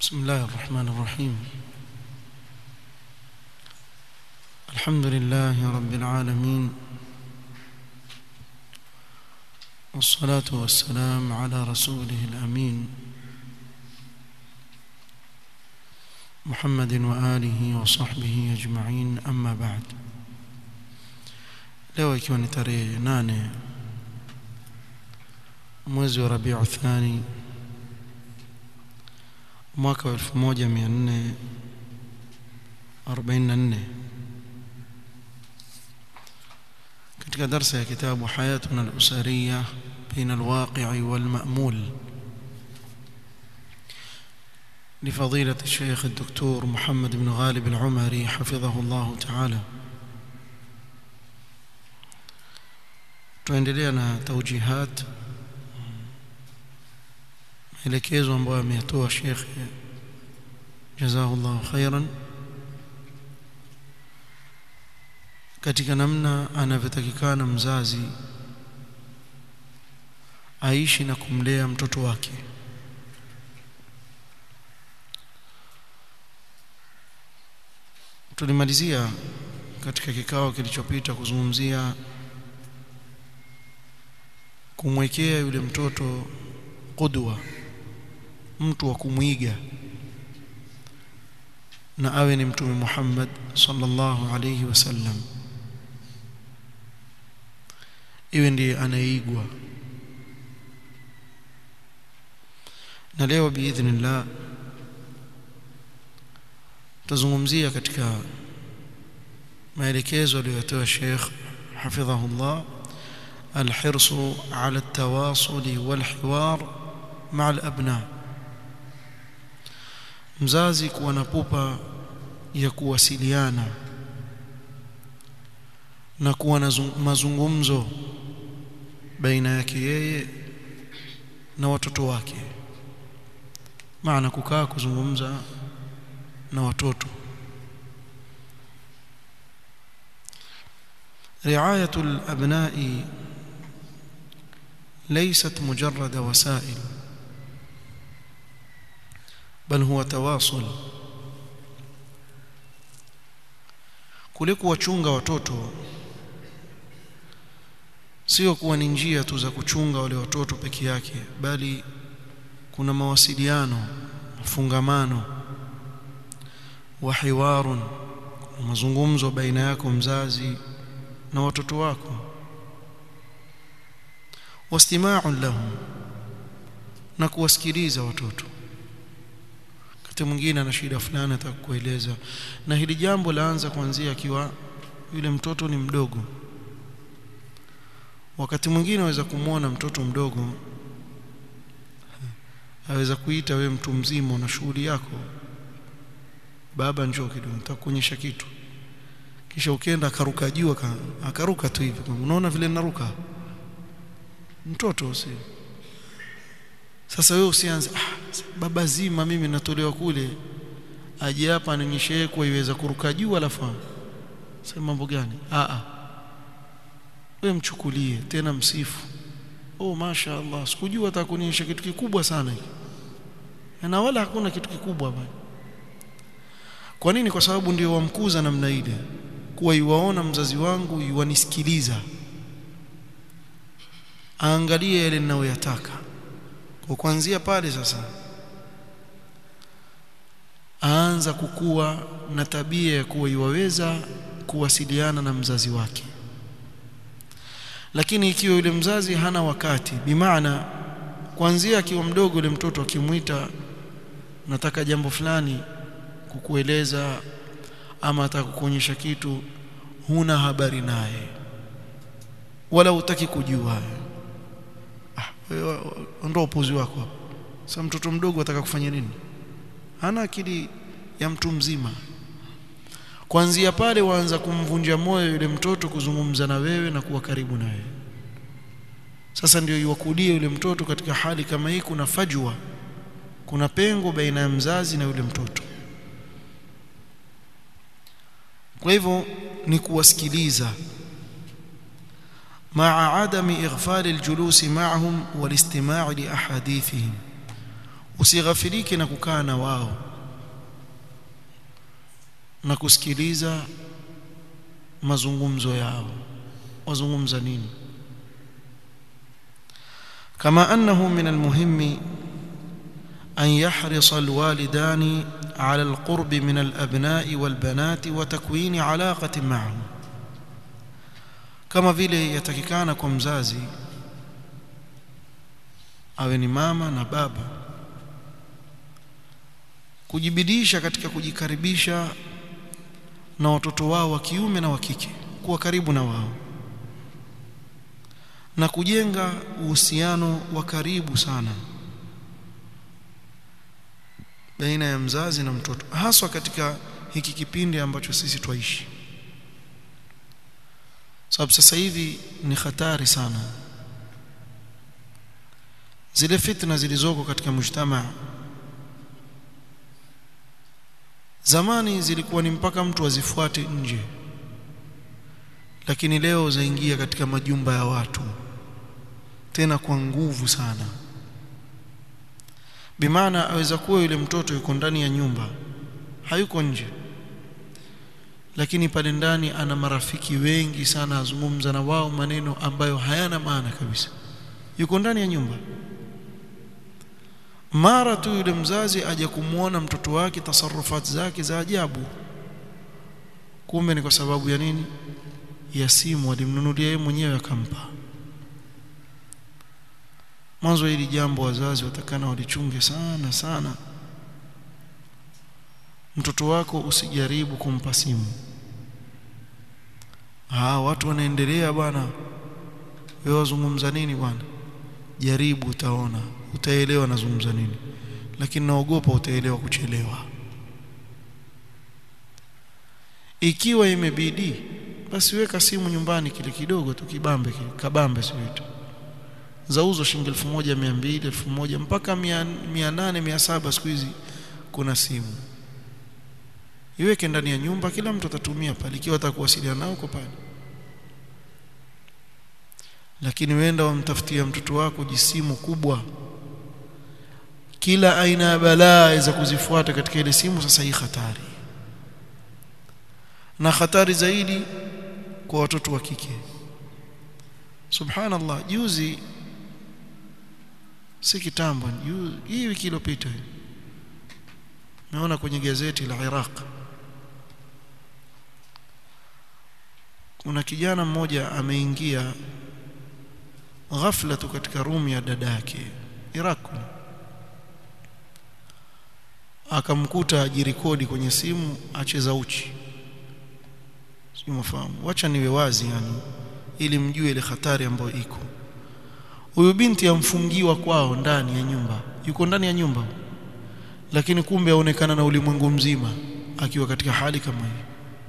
بسم الله الرحمن الرحيم الحمد لله رب العالمين والصلاة والسلام على رسوله الأمين محمد وآله وصحبه أجمعين أما بعد leo ikiwa ni tarehe nane mwezi wa Rabiu Thani mwaka wa 1444 katika darsa ya kitabu Hayatuna al-Usariya baina al-waqi'i wal-ma'mul لفضيلة الشيخ الدكتور محمد بن غالب العمري حفظه الله تعالى tuendelea na taujihat maelekezo ambayo ameyatoa Sheikh jazahullahu khairan katika namna anavyotakikana mzazi aishi na kumlea mtoto wake tulimalizia katika kikao kilichopita kuzungumzia kumwekea yule mtoto qudwa mtu wa kumwiga na awe ni mtume Muhammad sallallahu alayhi wasallam iwe ndiye anayeigwa na leo biidhnillah tazungumzia katika maelekezo aliyotoa Sheikh hafidhahullah الحرص على التواصل والحوار مع الأبناء mzazi kuwa na pupa ya kuwasiliana na kuwa na mazungumzo baina yake yeye na watoto wake maana kukaa kuzungumza na watoto riayatu al-abna'i ليست مجرد وسائل بل هو تواصل kuliko wachunga watoto sio kuwa ni njia tu za kuchunga wale watoto peke yake bali kuna mawasiliano mafungamano wa hiwarun mazungumzo baina yako mzazi na watoto wako wastima'u lahum na kuwasikiliza watoto wakati mwingine ana shida fulani atakueleza na hili jambo laanza kuanzia akiwa yule mtoto ni mdogo wakati mwingine waweza kumwona mtoto mdogo aweza kuita we mtu mzima una shughuli yako baba njoo kidogo nitakuonyesha kitu kisha ukienda akaruka juu akaruka tu hivi unaona vile naruka mtoto si sasa wewe usianze ah, baba zima mimi natolewa kule aje hapa anionyeshe kwa iweza kuruka juu alafu sema mambo gani a a wewe mchukulie tena msifu oh masha Allah sikujua atakuonyesha kitu kikubwa sana hiki na wala hakuna kitu kikubwa bali kwa nini kwa sababu ndio wamkuza namna ile kuwa iwaona mzazi wangu yuwanisikiliza aangalie yale ninayoyataka kwa kuanzia pale sasa aanza kukua na tabia ya kuwa iwaweza kuwasiliana na mzazi wake lakini ikiwa yule mzazi hana wakati bimaana kuanzia akiwa mdogo yule mtoto akimwita nataka jambo fulani kukueleza ama atakukuonyesha kitu huna habari naye wala hutaki kujua ondoa upuzi wako hapo sasa mtoto mdogo ataka kufanya nini hana akili ya mtu mzima kuanzia pale waanza kumvunja moyo yule mtoto kuzungumza na wewe na kuwa karibu na wewe sasa ndio iwakulie yule mtoto katika hali kama hii kuna fajwa kuna pengo baina ya mzazi na yule mtoto kwa hivyo ni kuwasikiliza مع عدم إغفال الجلوس معهم والاستماع لأحاديثهم usighafilike na kukaa na wao na kusikiliza mazungumzo yao wazungumza nini kama annahu min almuhimmi أن يحرص الوالدان على القرب من الأبناء والبنات وتكوين علاقة معهم كما vile yatakikana kwa mzazi awe ni mama na baba kujibidisha katika kujikaribisha na watoto wao wa kiume na wa kike kuwa karibu na wao na kujenga uhusiano wa karibu sana baina ya mzazi na mtoto haswa katika hiki kipindi ambacho sisi twaishi sababu sasa hivi ni hatari sana zile fitna zilizoko katika mujtamaa zamani zilikuwa ni mpaka mtu azifuate nje lakini leo zaingia katika majumba ya watu tena kwa nguvu sana bimaana aweza kuwa yule mtoto yuko ndani ya nyumba hayuko nje lakini pale ndani ana marafiki wengi sana azungumza na wao maneno ambayo hayana maana kabisa yuko ndani ya nyumba mara tu yule mzazi aje kumwona mtoto wake tasarufati zake za ajabu kumbe ni kwa sababu ya nini ya simu alimnunulia yeye mwenyewe akampa mwanzo hili jambo wazazi watakana walichunge sana sana mtoto wako usijaribu kumpa simu ah watu wanaendelea bwana wewe wazungumza nini bwana jaribu utaona utaelewa nazungumza nini lakini naogopa utaelewa kuchelewa ikiwa imebidi basi weka simu nyumbani kile kidogo tu kibambe kile kabambe sio zauzo shilingi 1200 1000 mpaka 800 700 siku hizi kuna simu iweke ndani ya nyumba kila mtu atatumia pale ikiwa atakuwasiliana nao uko pale lakini wenda wamtafutia mtoto wako jisimu kubwa kila aina ya balaa za kuzifuata katika ile simu sasa hii hatari na hatari zaidi kwa watoto wa kike subhanallah juzi si kitambo hii wiki iliyopita naona kwenye gazeti la Iraq kuna kijana mmoja ameingia ghafla tu katika room ya dada yake Iraq akamkuta ajirekodi kwenye simu acheza uchi sio mafahamu wacha niwe wazi yani ili mjue ile hatari ambayo iko huyu binti amfungiwa kwao ndani ya nyumba yuko ndani ya nyumba lakini kumbe aonekana na ulimwengu mzima akiwa katika hali kama hii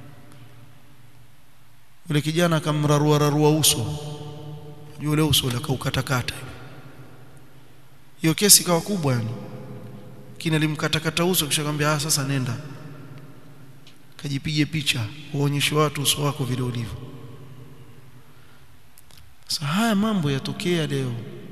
yule kijana akamrarua rarua uso yule uso ule akaukatakata hiyo kesi kawa kubwa yani kina alimkatakata uso kisha akamwambia ah sasa nenda kajipige picha uonyeshe watu uso wako vile ulivyo sasa haya mambo yatokea leo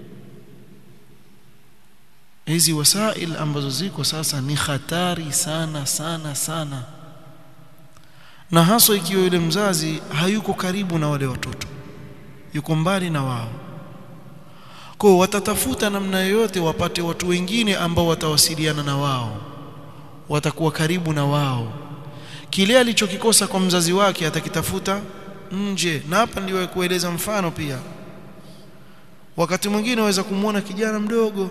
hizi wasail ambazo ziko sasa ni hatari sana sana sana na haswa ikiwa yule mzazi hayuko karibu na wale watoto yuko mbali na wao kwa watatafuta namna yoyote wapate watu wengine ambao watawasiliana na wao watakuwa karibu na wao kile alichokikosa kwa mzazi wake atakitafuta nje na hapa ndio kueleza mfano pia wakati mwingine waweza kumwona kijana mdogo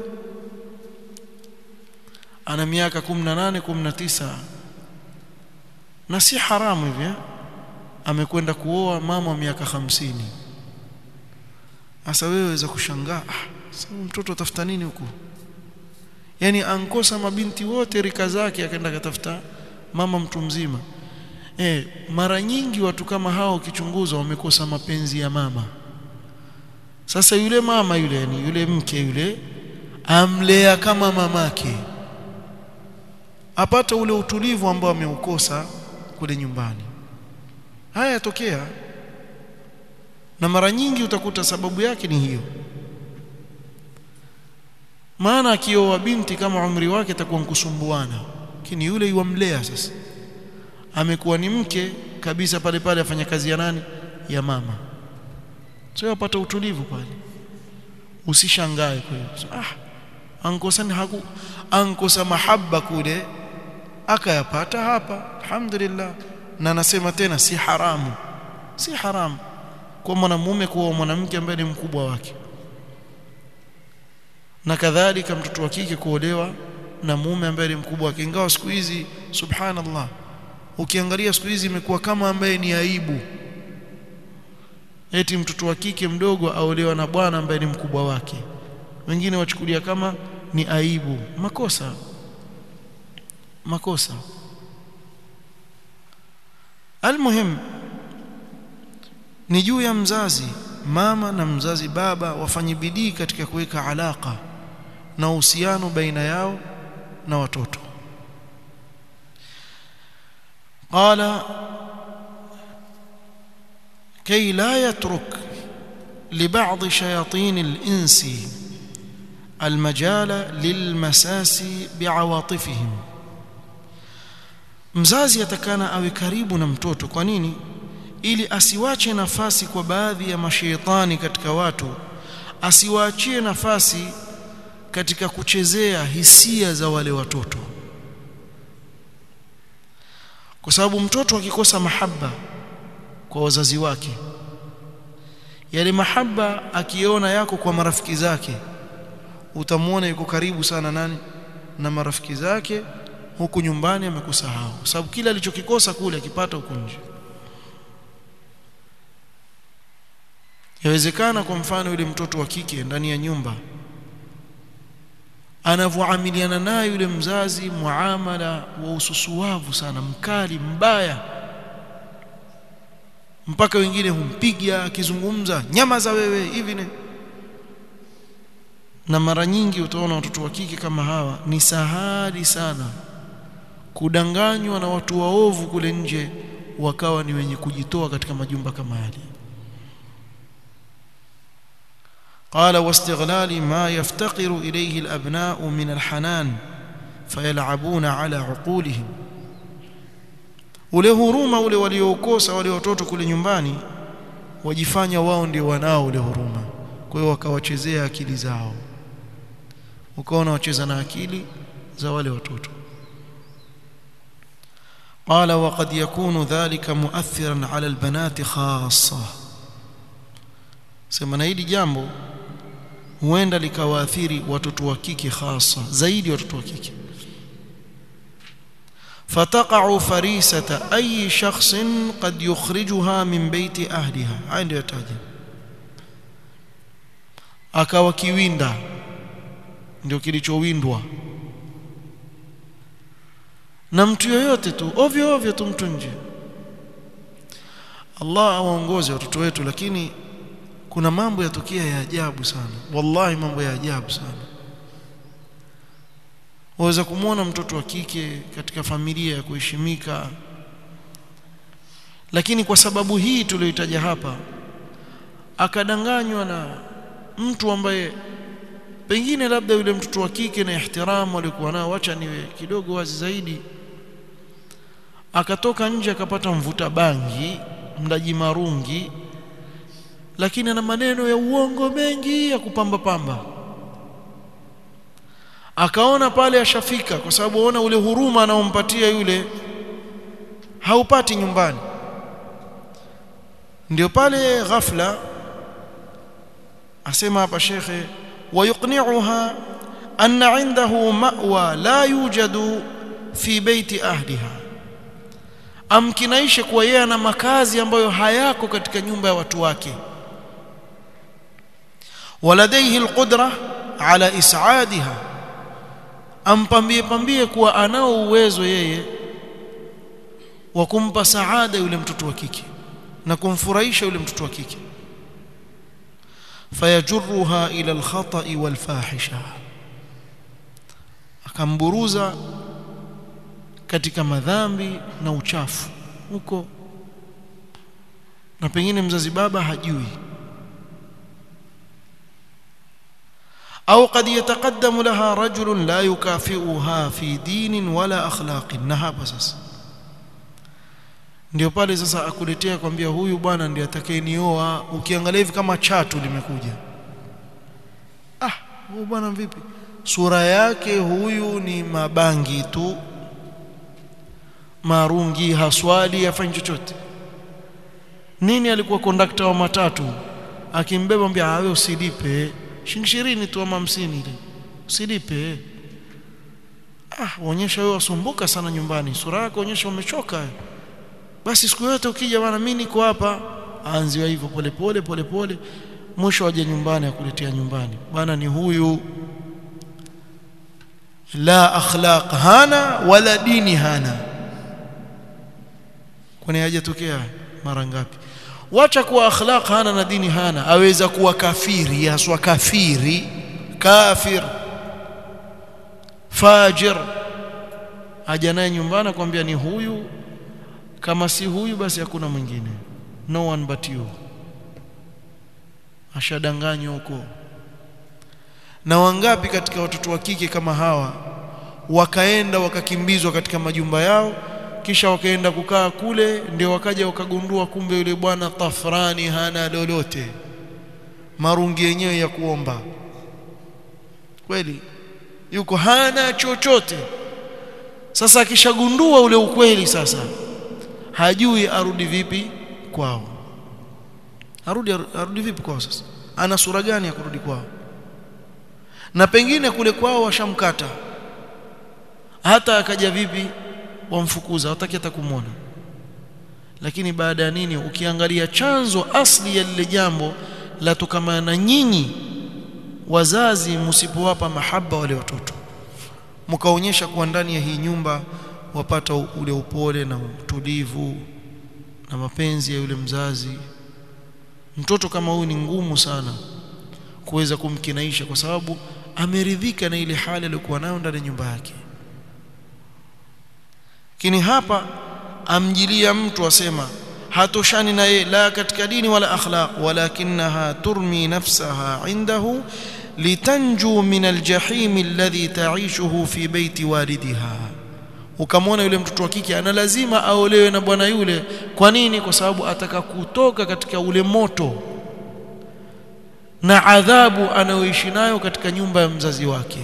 ana miaka 18 19 na si haramu hivi amekwenda kuoa mama wa miaka hamsini sasa wewe waweza kushangaa ah, mtoto atafuta nini huku yani ankosa mabinti wote rika zake akaenda katafuta mama mtu mzima eh mara nyingi watu kama hao ukichunguza wamekosa mapenzi ya mama sasa yule mama yule yani yule mke yule amlea kama mamake apata ule utulivu ambao ameukosa kule nyumbani haya yatokea na mara nyingi utakuta sababu yake ni hiyo maana akioa binti kama umri wake atakuwa mkusumbuana lakini yule yuamlea sasa amekuwa ni mke kabisa pale pale afanya kazi ya nani ya mama sio apata utulivu pale usishangae kwa hiyo so, ah ankosani haku ankosa mahaba kule akayapata hapa alhamdulillah na nasema tena si haramu si haramu kwa mwanamume kuwa mwanamke ambaye ni mkubwa wake na kadhalika mtoto wa kike kuolewa na mume ambaye ni mkubwa wake ingawa siku hizi subhanallah ukiangalia siku hizi imekuwa kama ambaye ni aibu eti mtoto wa kike mdogo aolewa na bwana ambaye ni mkubwa wake wengine wachukulia kama ni aibu makosa makosa almuhim ni juu ya mzazi mama na mzazi baba wafanye bidii katika kuweka alaka na uhusiano baina yao na watoto qala كي لا يترك لبعض شياطين الإنس المجال للمساس بعواطفهم mzazi atakana awe karibu na mtoto kwa nini ili asiwache nafasi kwa baadhi ya mashaitani katika watu asiwaachie nafasi katika kuchezea hisia za wale watoto kwa sababu mtoto akikosa mahaba kwa wazazi wake yale mahaba akiona yako kwa marafiki zake utamwona yuko karibu sana nani na marafiki zake huku nyumbani amekusahau kwa sababu kila alichokikosa kule akipata huko nje yawezekana kwa mfano yule mtoto wa kike ndani ya nyumba anavyoamiliana naye yule mzazi muamala wa ususuwavu sana mkali mbaya mpaka wengine humpiga akizungumza nyama za wewe hivi ne na mara nyingi utaona watoto wa kike kama hawa ni sahali sana kudanganywa na watu waovu kule nje wakawa ni wenye kujitoa katika majumba kama yale قال واستغلال ما يفتقر إليه الأبناء من الحنان فيلعبون على عقولهم ule huruma ule waliookosa wale watoto kule nyumbani wajifanya wao ndio wanao ule huruma kwa hiyo wakawachezea akili zao ukaona wacheza na akili za wale watoto قال وقد يكون ذلك مؤثرا على البنات خاصة sema na hili jambo huenda likawaathiri watoto wa kike hasa zaidi watoto wa kike فتقع فريسة أي شخص قد يخرجها من بيت أهلها عند يتاجه akawa kiwinda ndio kilichowindwa na mtu yoyote tu ovyo ovyo tu mtu nje Allah awaongoze watoto wetu lakini kuna mambo yatokea ya ajabu sana wallahi mambo ya ajabu sana waweza kumwona mtoto wa kike katika familia ya kuheshimika lakini kwa sababu hii tuliyoitaja hapa akadanganywa na mtu ambaye pengine labda yule mtoto wa kike na ihtiramu alikuwa nao wacha niwe kidogo wazi zaidi akatoka nje akapata mvuta bangi mdaji marungi lakini ana maneno ya uongo mengi ya kupamba pamba akaona pale ashafika kwa sababu aona ule huruma anaompatia yule haupati nyumbani ndio pale ghafla asema hapa shekhe wayuqni'uha anna 'indahu ma'wa la yujadu fi baiti ahliha amkinaishe kuwa yeye ana makazi ambayo hayako katika nyumba ya watu wake waladaihi alqudra ala is'adiha ampambie pambie kuwa anao uwezo yeye wa kumpa saada yule mtoto wa kike na kumfurahisha yule mtoto wa kike fayajurruha ila alkhata'i walfahisha akamburuza katika madhambi na uchafu huko na pengine mzazi baba hajui au qad yataqaddamu laha rajulun la yukafiuha fi dinin wala akhlaqin na hapa sasa ndio pale sasa akuletea kwambia huyu bwana ndiye atakayenioa ukiangalia hivi kama chatu limekuja ah huyu bwana vipi sura yake huyu ni mabangi tu marungi haswali hafanyi chochote nini alikuwa kondakta wa matatu akimbeba mbia awe usilipe shilingi 20 tu ama 50 ile usilipe ah uonyesha wewe wasumbuka sana nyumbani sura yako onyesha umechoka basi siku yote ukija bwana mimi niko hapa aanziwa hivyo pole pole pole pole mwisho aje nyumbani akuletea nyumbani bwana ni huyu la akhlaq hana wala dini hana kwani hajatokea mara ngapi wacha kuwa akhlaq hana na dini hana aweza kuwa kafiri haswa kafiri kafir fajir aja naye nyumbani akwambia ni huyu kama si huyu basi hakuna mwingine no one but you ashadanganywa huko na wangapi katika watoto wa kike kama hawa wakaenda wakakimbizwa katika majumba yao kisha wakaenda kukaa kule ndio wakaja wakagundua kumbe yule bwana tafrani hana lolote marungi yenyewe ya kuomba kweli yuko hana chochote sasa akishagundua ule ukweli sasa hajui arudi vipi kwao arudi arudi vipi kwao sasa ana sura gani ya kurudi kwao na pengine kule kwao washamkata hata akaja vipi wamfukuza hataki hata kumwona lakini baada ya nini ukiangalia chanzo asli ya lile jambo la tukamana na nyinyi wazazi msipowapa mahaba wale watoto mkaonyesha kuwa ndani ya hii nyumba wapata ule upole na utulivu na mapenzi ya yule mzazi mtoto kama huyu ni ngumu sana kuweza kumkinaisha kwa sababu ameridhika na ile hali aliyokuwa nayo ndani ya nyumba yake lakini hapa amjilia mtu asema hatoshani na yeye la katika dini wala akhlaq walakinaha turmi nafsaha indahu litanju min aljahim alladhi ta'ishuhu fi baiti walidiha ukamwona yule mtoto wa kike ana lazima aolewe na bwana yule kwa nini kwa sababu ataka kutoka katika ule moto na adhabu anayoishi nayo katika nyumba ya mzazi wake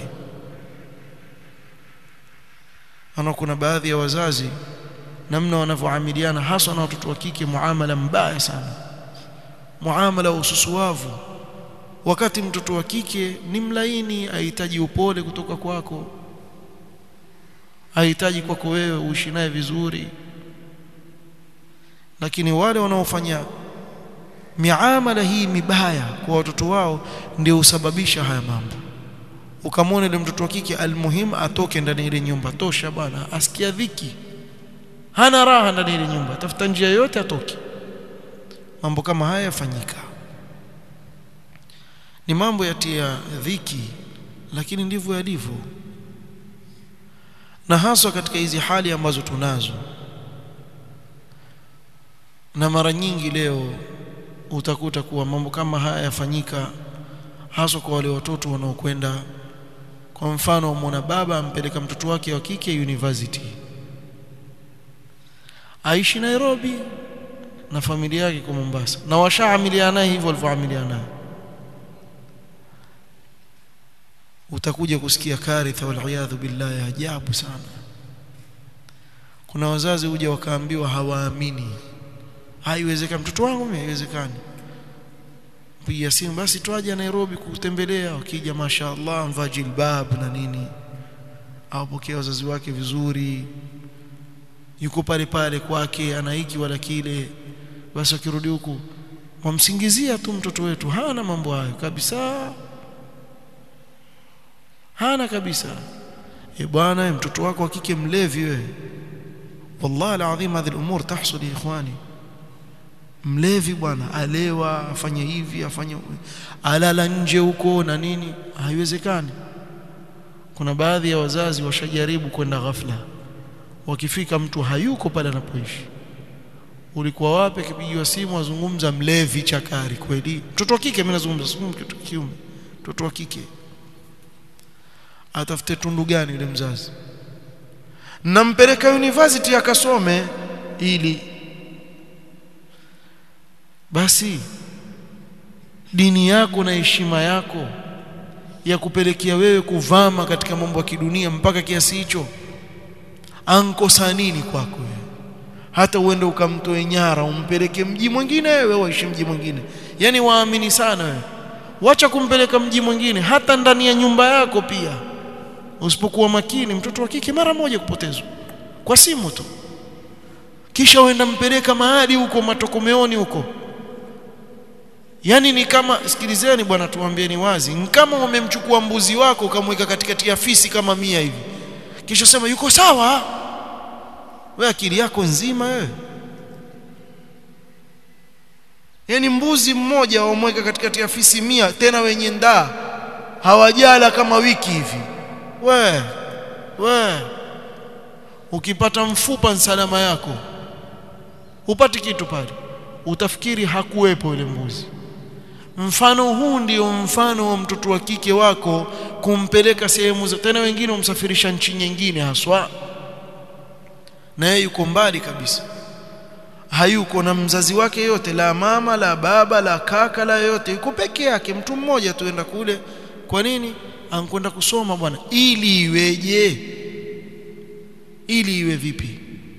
ana kuna baadhi ya wazazi namna wanavyoamiliana hasa na watoto wa kike muamala mbaya sana muamala wa ususuavu wakati mtoto wa kike ni mlaini ahitaji upole kutoka kwako ahitaji kwako wewe uishi naye vizuri lakini wale wanaofanya miamala hii mibaya kwa watoto wao ndio husababisha haya mambo ukamwona ile mtoto wa kike almuhim atoke ndani ile nyumba tosha bwana asikia dhiki hana raha ndani ile nyumba tafuta njia yote atoke mambo kama haya yafanyika ni mambo yatia dhiki lakini ndivyo yalivyo na haswa katika hizi hali ambazo tunazo na mara nyingi leo utakuta kuwa mambo kama haya yafanyika haswa kwa wale watoto wanaokwenda kwa mfano mwana baba ampeleka mtoto wake wa kike university aishi Nairobi na familia yake kwa Mombasa na washaamiliana naye hivyo walivyoamiliana naye utakuja kusikia karitha waliyadhu billahi ajabu sana kuna wazazi huja wakaambiwa hawaamini haiwezekani mtoto wangu mimi haiwezekani piga simu basi twaje Nairobi kutembelea wakija mashaallah mvaa jilbab na nini awapokea wazazi wake vizuri yuko pale pale kwake ana hiki wala kile basi akirudi huku wamsingizia tu mtoto wetu hana mambo hayo kabisa hana kabisa e bwana mtoto wako wa kike mlevi wewe wallahi alazim hadhi al-umur tahsul ikhwani mlevi bwana alewa afanye hivi afanye alala nje huko na nini haiwezekani kuna baadhi ya wazazi washajaribu kwenda ghafla wakifika mtu hayuko pale anapoishi ulikuwa wapi akipigiwa simu azungumza mlevi chakari kweli mtoto wa kike mimi nazungumza simu mtoto kiume mtoto wa kike atafute tundu gani yule mzazi nampeleka university akasome ili basi dini yako na heshima yako ya kupelekea wewe kuvama katika mambo ya kidunia mpaka kiasi hicho ankosa nini kwako wewe hata uende ukamtoe nyara umpeleke mji mwingine wewe waishi mji mwingine yani waamini sana wewe wacha kumpeleka mji mwingine hata ndani ya nyumba yako pia usipokuwa makini mtoto wa kike mara moja kupotezwa kwa simu tu kisha uenda mpeleka mahali huko matokomeoni huko yani ni kama sikilizeni bwana tuambieni wazi ni kama umemchukua mbuzi wako ukamweka katikati ya fisi kama mia hivi kisha sema yuko sawa wewe akili yako nzima wewe yani mbuzi mmoja wamweka katikati ya fisi mia tena wenye ndaa hawajala kama wiki hivi we we ukipata mfupa salama yako upati kitu pale utafikiri hakuwepo yule mbuzi mfano huu ndio mfano wa mtoto wa kike wako kumpeleka sehemu za tena wengine umsafirisha nchi nyingine haswa na yeye yuko mbali kabisa hayuko na mzazi wake yote la mama la baba la kaka la yote yuko peke yake mtu mmoja tuenda kule kwa nini ankwenda kusoma bwana ili iweje ili iwe vipi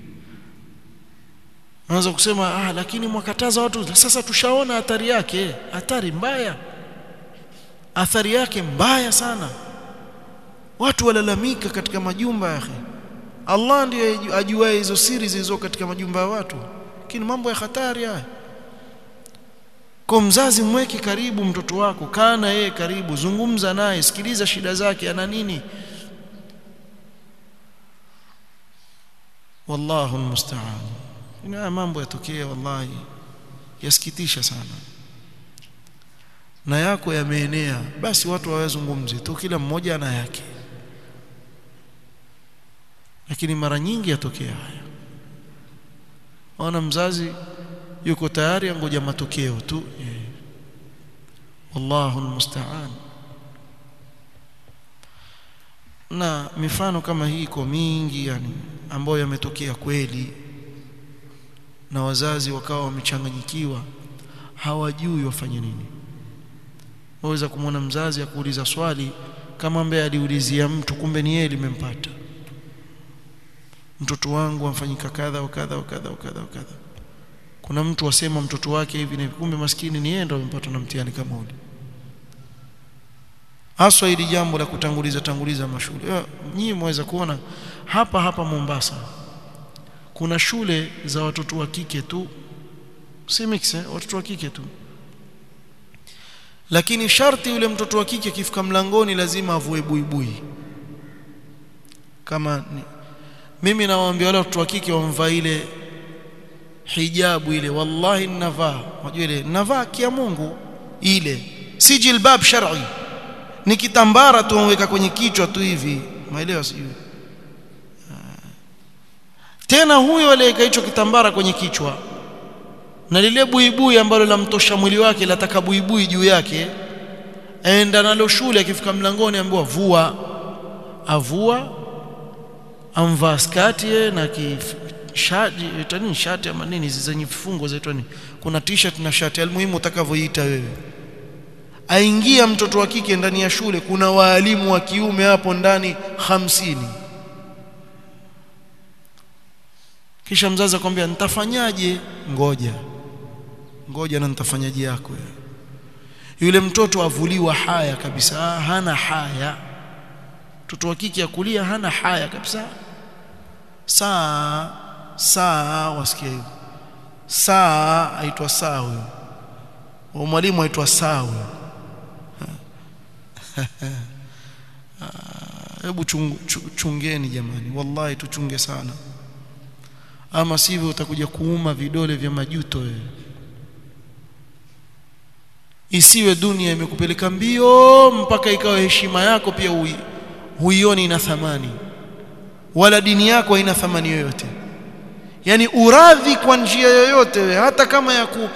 Anaweza kusema ah lakini mwakataza watu sasa tushaona athari yake athari mbaya athari yake mbaya sana watu walalamika katika majumba ya akhi Allah ndiye ajuaye hizo siri zilizo katika majumba ya watu lakini mambo ya hatari haya kwa mzazi mweke karibu mtoto wako kaa na yeye karibu zungumza naye sikiliza shida zake ana nini wallahu almusta'an ina mambo yatokea wallahi yasikitisha sana na yako yameenea basi watu hawazungumzi tu kila mmoja ana yake lakini mara nyingi yatokea haya ona mzazi yuko tayari angoja matokeo tu yeah. wallahu almusta'an na mifano kama hii iko mingi yani ambayo yametokea kweli na wazazi wakawa wamechanganyikiwa hawajui wafanye nini waweza kumwona mzazi akuuliza swali kama ambaye aliulizia mtu kumbe ni yeye limempata mtoto wangu amfanyika kadha wa kadha wa kadha wa kadha wa kadha kuna mtu wasema mtoto wake hivi na kumbe maskini ni yeye ndo amempata na mtihani kama ule haswa hili jambo la kutanguliza tanguliza mashule nyinyi mweza kuona hapa hapa Mombasa kuna shule za watoto wa kike tu si mix eh? watoto wa kike tu lakini sharti yule mtoto wa kike akifika mlangoni lazima avue buibui kama ni, mimi nawaambia wale watoto wa kike wamvaa ile hijabu ile wallahi ninavaa unajua ile navaa kia Mungu ile si jilbab shar'i ni kitambara tu waweka kwenye kichwa tu hivi maelewa sijui tena huyo aliyeka hicho kitambara kwenye kichwa na lile buibui ambalo lamtosha mwili wake lataka buibui juu yake aenda nalo shule akifika mlangoni ambiwa vua avua amvaa skati na kishati itani shati ama nini zenye vifungo zaitwa nini kuna t-shirt na shati almuhimu utakavyoita wewe aingia mtoto wa kike ndani ya shule kuna waalimu wa kiume hapo ndani hamsini kisha mzazi akwambia nitafanyaje ngoja ngoja na nitafanyaje yako yule mtoto avuliwa haya kabisa hana haya mtoto wa kike akulia hana haya kabisa saa saa wasikia hivyo saa aitwa saa huyo mwalimu aitwa saa huyo hebu chung, chungeni jamani wallahi tuchunge sana ama sivyo utakuja kuuma vidole vya majuto wewe isiwe dunia imekupeleka mbio mpaka ikawa heshima yako pia hui, huioni ina thamani wala dini yako haina thamani yoyote yani uradhi kwa njia yoyote we, hata kama ya ku,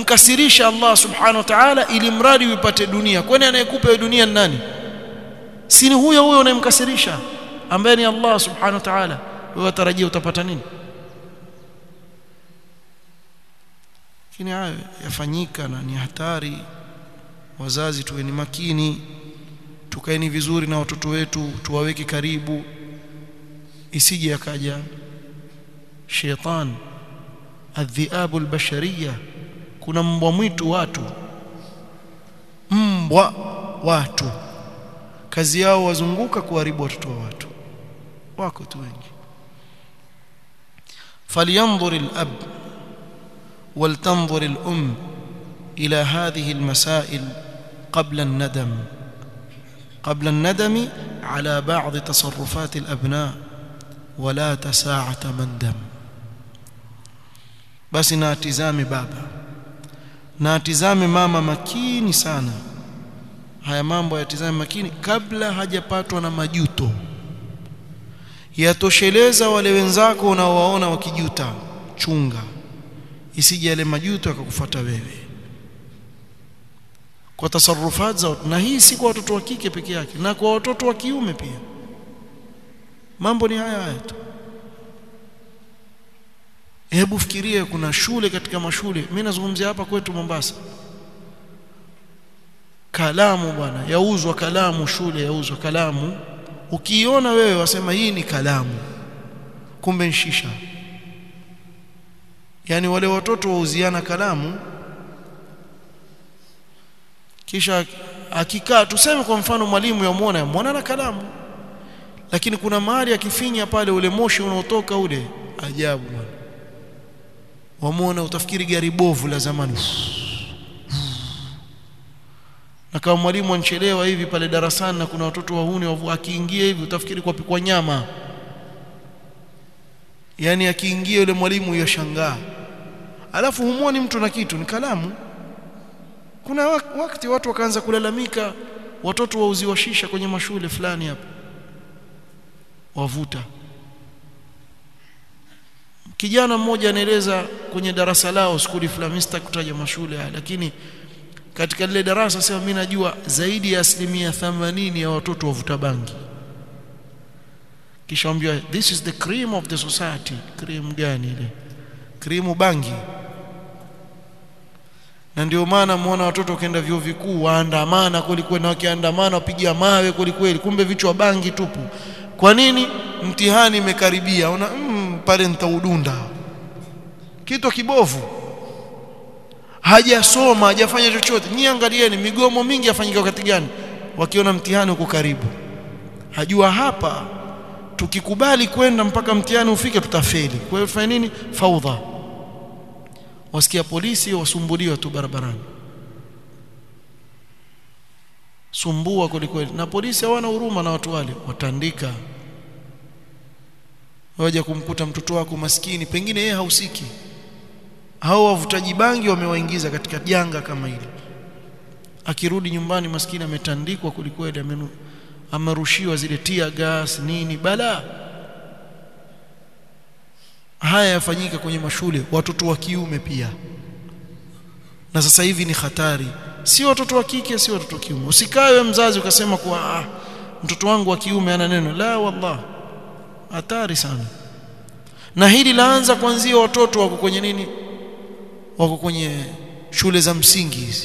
kumkasirisha Allah subhanahu wa ta'ala ili mradi uipate dunia kwani anayekupa hiyo dunia ni nani si ni huyo huyo unayemkasirisha ambaye ni Allah subhanahu wa ta'ala wewe watarajia utapata nini lakini hayo yafanyika na ni hatari wazazi tuweni makini tukaeni vizuri na watoto wetu tuwaweke karibu isije akaja sheitan adhiabu albashariya kuna mbwa mwitu watu mbwa watu kazi yao wazunguka kuharibu watoto wa watu wako tu wengi falyanzur alab ولتنظر الأم إلى هذه المسائل قبل الندم قبل الندم على بعض تصرفات الأبناء ولا تساعة مندم basi na atizame baba na atizame mama makini sana haya mambo yatizame makini kabla hajapatwa na majuto yatosheleza wale wenzako unaowaona wakijuta chunga isije yale majuto yakakufuata wewe kwa tasarufat za na hii si kwa watoto wa kike peke yake na kwa watoto wa kiume pia mambo ni haya haya tu hebu fikirie kuna shule katika mashule mimi nazungumzia hapa kwetu Mombasa kalamu bwana yauzwa kalamu shule yauzwa kalamu ukiiona wewe wasema hii ni kalamu kumbe nshisha yani wale watoto wauziana kalamu kisha akikaa tuseme kwa mfano mwalimu yamuona yamuona na kalamu lakini kuna mahali akifinya pale ule moshi unaotoka ule ajabu bwana wamuona utafikiri gari bovu la zamani na kama mwalimu anchelewa hivi pale darasani na kuna watoto wahuni akiingia hivi utafikiri kwa pikwa nyama yani akiingia yule mwalimu yashangaa alafu humwoni mtu na kitu ni kalamu kuna wakati watu wakaanza kulalamika watoto wauziwa shisha kwenye mashule fulani hapa wavuta kijana mmoja anaeleza kwenye darasa lao skuli fulani sitaki kutaja mashule haya lakini katika lile darasa sema mimi najua zaidi ya asilimia 80 ya watoto wavuta bangi kisha ambiwa this is the cream of the society cream gani ile cream bangi na ndio maana muona watoto wakienda vyuo vikuu waandamana kwelikweli na wakiandamana wapigia mawe kwelikweli kumbe vichwa bangi tupu kwa nini mtihani imekaribia una mm, pale nitaudunda kitu kibovu hajasoma hajafanya chochote nyie angalieni migomo mingi yafanyika wakati gani wakiona mtihani uko karibu hajua hapa tukikubali kwenda mpaka mtihani ufike tutafeli kwa hiyo tufanye nini faudha wasikia polisi wasumbuliwa tu barabarani sumbua kwelikweli na polisi hawana huruma na watu wale watandika waje kumkuta mtoto wako maskini pengine yeye hausiki hao wavutaji bangi wamewaingiza katika janga kama hili akirudi nyumbani maskini ametandikwa kwelikweli amenu amerushiwa zile tia gas nini bala haya yafanyika kwenye mashule watoto wa kiume pia na sasa hivi ni hatari si watoto wa kike si watoto wa kiume usikae mzazi ukasema kuwa ah, mtoto wangu wa kiume ana neno la wallah hatari sana na hili laanza kuanzia watoto wako kwenye nini wako kwenye shule za msingi hizi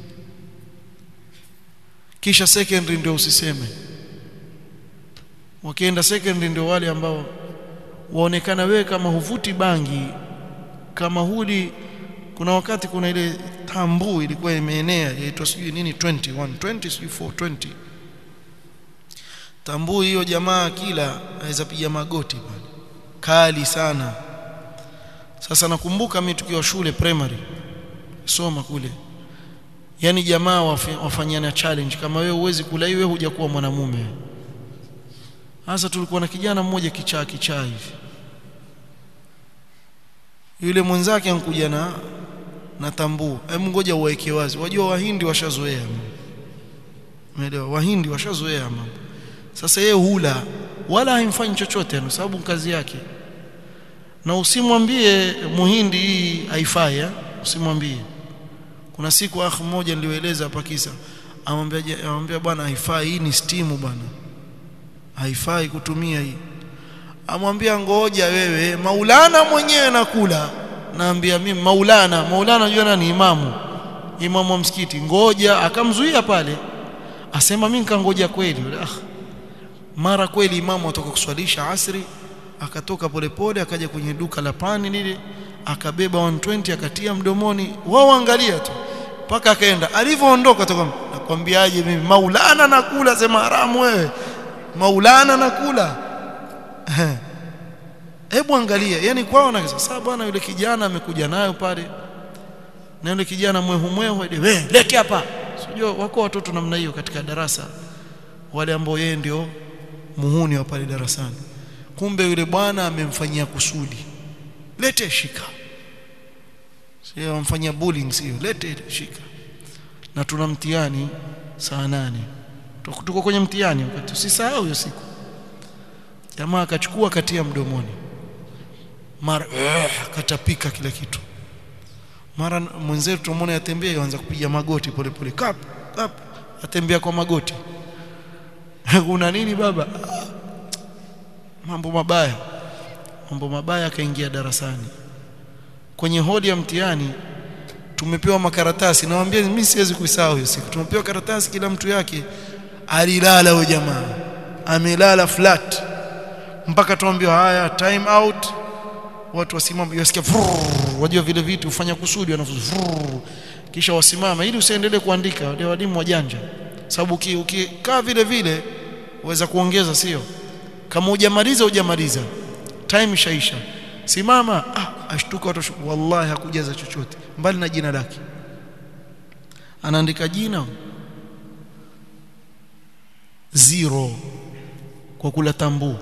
kisha secondary ndio usiseme wakienda secondary ndio wale ambao waonekana wewe kama huvuti bangi kama huli kuna wakati kuna ile tambu ilikuwa imeenea inaitwa sijui nini 21 20 sijui 420 tambu hiyo jamaa kila aweza piga magoti bwana kali sana sasa nakumbuka mimi tukiwa shule primary soma kule yani jamaa wafanyana challenge kama wewe uwezi kula hiyo hujakuwa mwanamume hasa tulikuwa na kijana mmoja kichaa kichaa hivi yule mwenzake ankuja na na tambuu hebu ngoja uwaeke wazi wajua wahindi washazoea umeelewa wahindi washazoea mambo sasa yeye hula wala haimfanyi chochote kwa sababu kazi yake na usimwambie muhindi hii haifai usimwambie kuna siku akh mmoja nilieleza hapa kisa amwambia amwambia bwana haifai hii ni stimu bwana haifai kutumia hii amwambia ngoja wewe maulana mwenyewe nakula naambia mimi maulana maulana unajua nani imamu imamu wa msikiti ngoja akamzuia pale asema mimi nikangoja kweli ah mara kweli imamu atoka kuswalisha asri akatoka polepole akaja kwenye duka la pani lile akabeba 120 akatia mdomoni wao angalia tu mpaka akaenda alivyoondoka toka nakwambiaje mimi maulana nakula sema haramu wewe maulana nakula hebu angalia yani kwao na sasa bwana yule kijana amekuja nayo pale na yule kijana mwehu mwehu wewe lete hapa sijua wako watoto namna hiyo katika darasa wale ambao yeye ndio muhuni wa pale darasani kumbe yule bwana amemfanyia kusudi lete shika sio amfanyia bullying sio lete shika na tuna mtihani saa nane tuko kwenye mtihani wakati usisahau hiyo siku jamaa akachukua katia mdomoni mara akatapika kila kitu mara mwenzetu tumwona yatembea yaanza kupiga magoti pole pole kap kap atembea kwa magoti kuna nini baba mambo mabaya mambo mabaya akaingia darasani kwenye hodi ya mtihani tumepewa makaratasi nawaambia mimi siwezi kuisahau hiyo siku tumepewa karatasi kila mtu yake alilala huyo jamaa amelala flat mpaka tuambiwa haya time out watu wasimame wasikia wajua vile vitu hufanya kusudi wanafunzi kisha wasimama ili usiendelee kuandika wale walimu wajanja sababu ukikaa vile vile uweza kuongeza sio kama hujamaliza hujamaliza time ishaisha simama ah ashtuka watu wallahi hakujaza chochote mbali na jina lake anaandika jina zero kwa kula tambu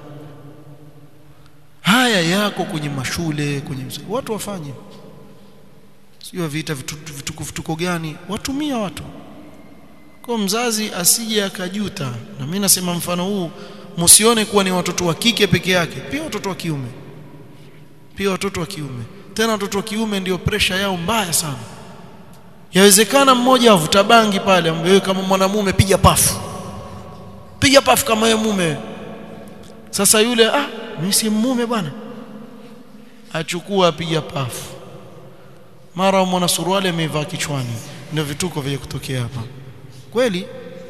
haya yako kwenye mashule kwenye watu wafanye sio vita vituko vitu, vitu gani watumia watu kwa mzazi asije akajuta na mimi nasema mfano huu msione kuwa ni watoto wa kike peke yake pia watoto wa kiume pia watoto wa kiume tena watoto wa kiume ndio presha yao mbaya sana yawezekana mmoja avuta bangi pale wewe kama mwanamume piga pafu piga pafu kama wewe mume sasa yule ah mimi si mume bwana achukua apiga pafu mara mwana suruali amevaa kichwani ndio vituko vya kutokea hapa kweli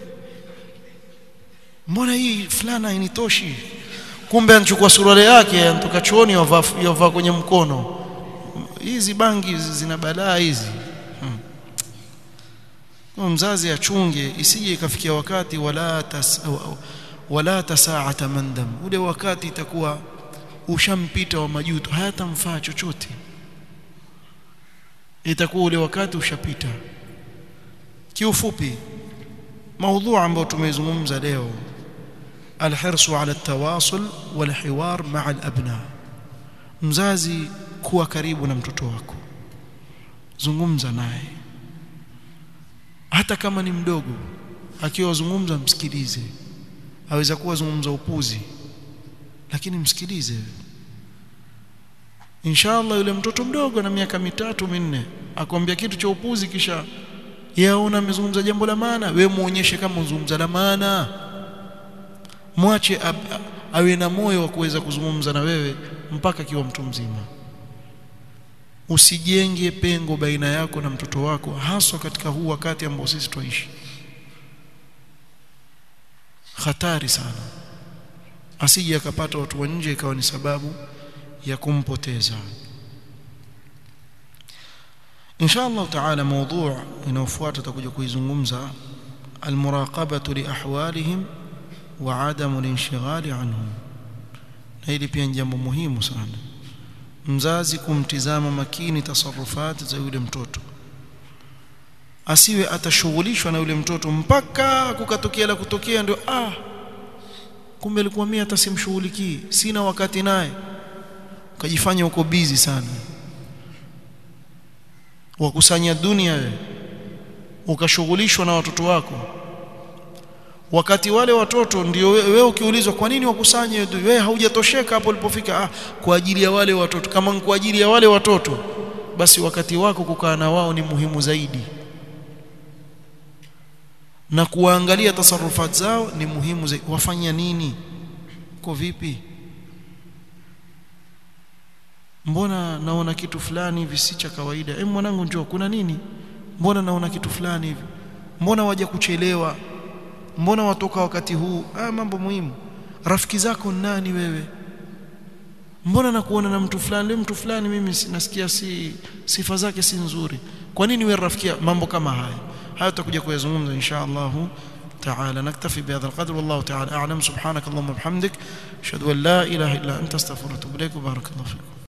mbona hii fulana hainitoshi kumbe anachukua suruali yake anatoka chooni yavaa kwenye mkono hizi bangi zina balaa hizi hmm. mzazi achunge isije ikafikia wakati wala tas, wala tasaata mandam ule wakati itakuwa ushampita wa majuto hayatamfaa chochote itakuwa ule wakati ushapita kiufupi maudhu ambayo tumezungumza leo alhirsu ala tawasul walhiwar maa alabna mzazi kuwa karibu na mtoto wako zungumza naye hata kama ni mdogo akiwa zungumza msikilize aweza kuwa zungumza upuzi lakini msikilize inshallah yule mtoto mdogo na miaka mitatu minne akwambia kitu cha upuzi kisha yaona amezungumza jambo la maana we muonyeshe kama uzungumza la maana mwache awe na moyo wa kuweza kuzungumza na wewe mpaka kiwa mtu mzima usijenge pengo baina yako na mtoto wako haswa katika huu wakati ambao sisi twaishi hatari sana asije akapata watu wa nje ikawa ni sababu ya kumpoteza insha Allah taala mada inayofuata tutakuja kuizungumza almuraqabatu liahwalihim wa adamu linshighali anhum na hili pia ni jambo muhimu sana mzazi kumtizama makini tasarufati za yule mtoto asiwe atashughulishwa na yule mtoto mpaka kukatokea la kutokea ndio ah kumbe alikuwa mimi hata simshughulikii sina wakati naye ukajifanya uko busy sana wakusanya dunia wewe ukashughulishwa na watoto wako wakati wale watoto ndio wewe ukiulizwa kwa nini wakusanye wewe haujatosheka hapo ulipofika ah kwa ajili ya wale watoto kama kwa ajili ya wale watoto basi wakati wako kukaa na wao ni muhimu zaidi na kuangalia tasarufat zao ni muhimu zaidi wafanya nini kwa vipi mbona naona kitu fulani hivi si cha kawaida eh mwanangu njoo kuna nini mbona naona kitu fulani hivi mbona waje kuchelewa mbona watoka wakati huu ah mambo muhimu rafiki zako nani wewe mbona nakuona na mtu fulani leo mtu fulani mimi nasikia si sifa zake si nzuri kwa nini wewe rafiki mambo kama haya haya tutakuja kuyazungumza insha Allah تعالى نكتفي بهذا القدر والله تعالى أعلم سبحانك اللهم وبحمدك أشهد أن لا إله إلا أنت استغفرك وأتوب إليك وبارك الله فيكم